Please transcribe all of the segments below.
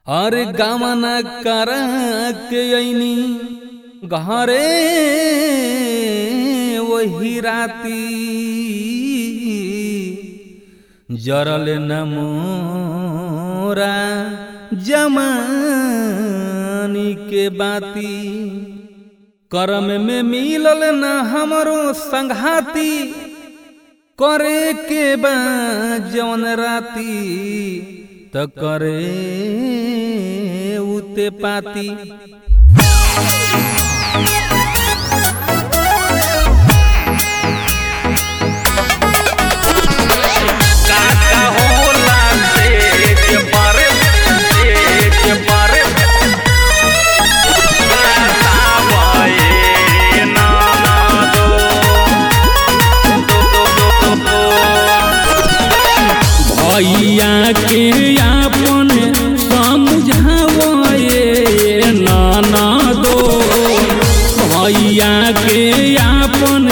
अरे गमन कर के अइनी घरे वही राती जरल न मोरा जमानी के बाती करम में मिलल न हमरो संघाती करे के बा जवन राती त करे उते पाती काका होला तेज पर तेज पर बतावे नाना दो दो दो दो दो भैया के आपन समझावे नाना दो भैया के आपन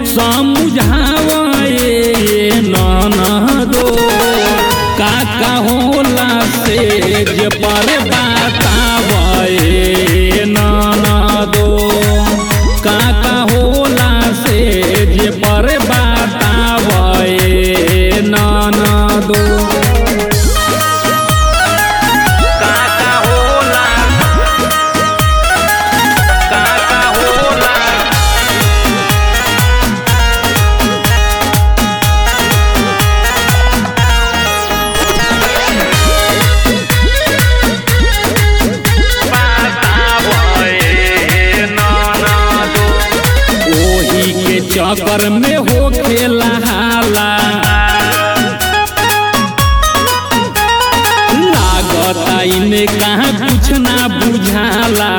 समझावे नाना दो काका होला से जे पर बतावे नाना दो काका होला से जे पर बतावे नाना दो काका होला काका होला बतावे नाना दो ओही के चक्कर में हो खेला हाला लागता इमे कहाँ कुछ ना बुझाला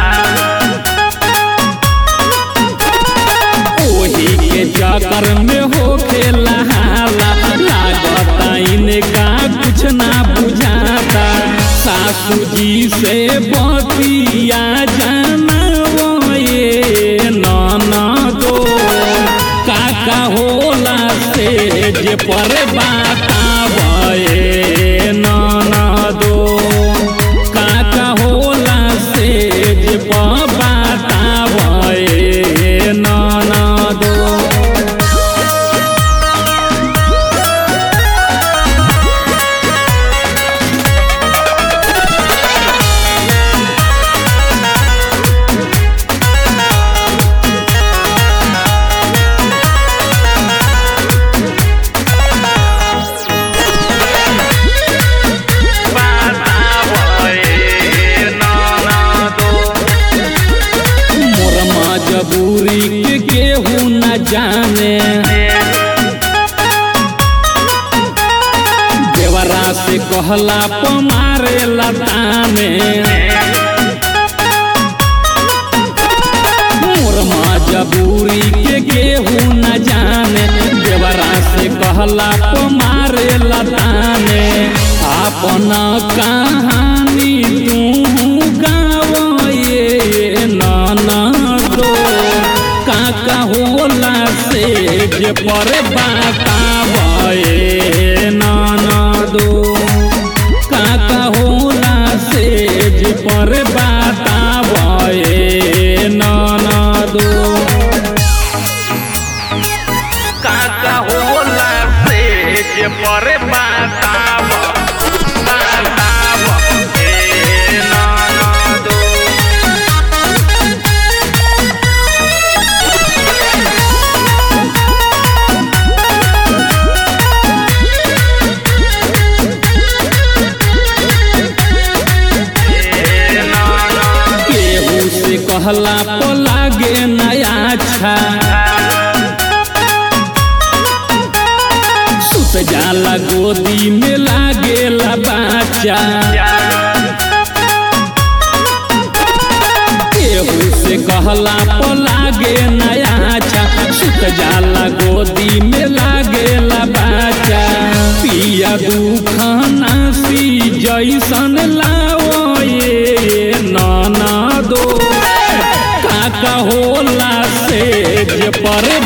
ओही के चक्कर में हो खेला हाला लागता इने कहाँ कुछ ना बुझाता सासू जी से बतिया जाना ये नाना दो काका होला से जे पर बतावे नाना दो काका होला से जे पर बतावे नाना दो बतावे नाना दो मोर मजबूरी के केहू न जाने देवरा से कहला पमारे लताने मोर मजबूरी के केहू न जाने देवरा से कहला पमारे लताने अपना कहानी तू गावे नाना दो काका होला से जे पर बतावे नाना दो काका होला से जे पर बतावे नाना दो काका होला तेज पर बताव बताव ए नाना दो ए नाना केहू से कहला तो लागे नया छा सुत जाला गोदी में लागेला बाचा केहू से कहला तो लागे नया छा सुत जाला गोदी में लागेला बाचा पिया दुखाना सी जैसन लाओ ये नाना दो काका होला से जे पर